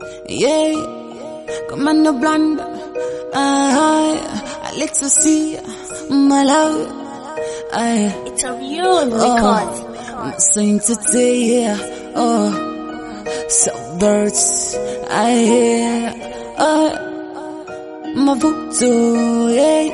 Yeah, Commando Blanda. I let to see my love. I, It's a real record. I'm saying today, yeah. Oh, so birds, I hear. Oh, my voodoo, yeah.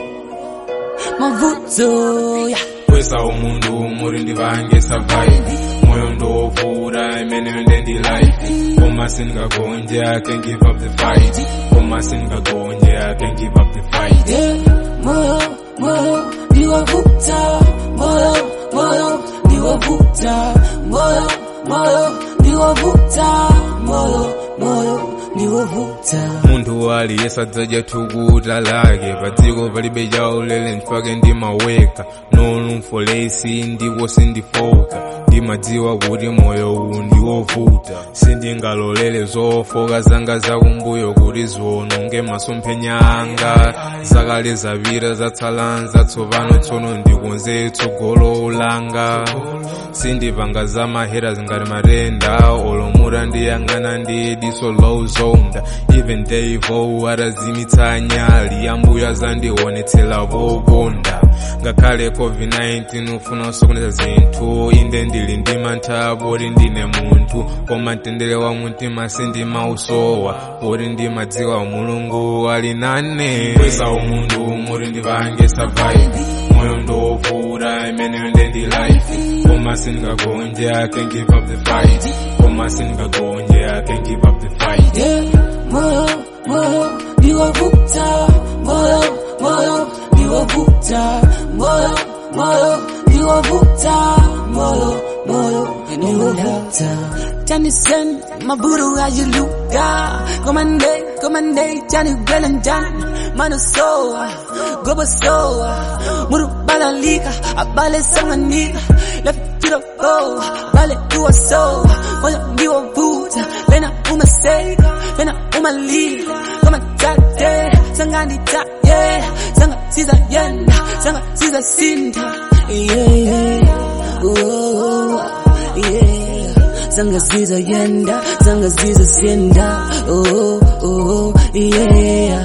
My voodoo, yeah. kwesa umuntu muri ndivange survive moyo ndovura imene ndendi life koma sindingagonje i can give up the fight koma sindingagonje i can give up the fight Yeah, moyo, moyo, niwavuta, moyo, moyo, niwavuta, moyo, moyo, niwavuta, moyo, moyo, niwavuta. munthu aliyense adzaja thukuta lake padziko palibe chaulere ndifake ndimaweka nolumfolesi ndipo sindifoka ndimadziwa kuti moyo uwu ndiwovuta sindingalolere zofoka zanga zakumbuyo kuti ziwononge masomphenya anga zakale zapita zatsala zatsopano tsono ndikonze tsogolo langa sindipanga za mahera zingati matenda olomuta ndiyang'ana ndi diso lozonda even devo atazimitsa nyali ambuyo azandionetsera poponda ngakhale covid-19 ufuna usokoneza zinthu inde ndili ndi mantha poti ndine munthu koma mtendere wa mtima sindimausowa poti ndimadziwa mulungu ali nane kwesa umuntu muri ndivange survive moyo ndovura imene ndendi life koma sindingagonje i can give up the fight koma sindingagonje i can give up the fight Yeah, moyo, moyo, niwavuta, moyo, moyo, niwavuta, moyo, moyo, niwavuta, moyo, moyo, niwavuta. Tennyson, maburu ajiluka, komande, komande, Johnny Valentine, mano soa, gobo soa, muru balalika, abale sanganika, left to the go, bale tuwa soa, moyo niwavuta, lena umaseka, lena umalila, kama tate, sanga nitaye, sanga siza yenda, sanga siza sinda, yeah, yeah, oh, yeah. Sanga ziza yenda, sanga ziza sinda, oh, oh, yeah.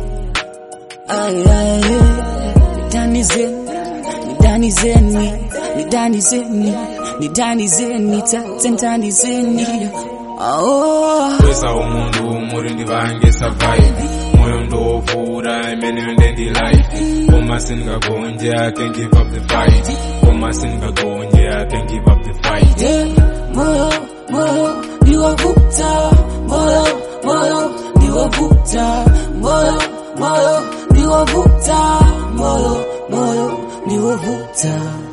Ay, ay, ay. Dani zen, ni dani zeni, ni dani zeni, ni dani zeni, taten dani zeni. Oh, kwesa umuntu muri ndivange survive moyo ndovura imene ndendi life koma sindingagonje i can give up the fight koma sindingagonje i can give up the fight yeah, moyo, moyo, niwavuta, moyo, moyo, niwavuta, moyo, moyo, niwavuta, moyo, moyo, niwavuta.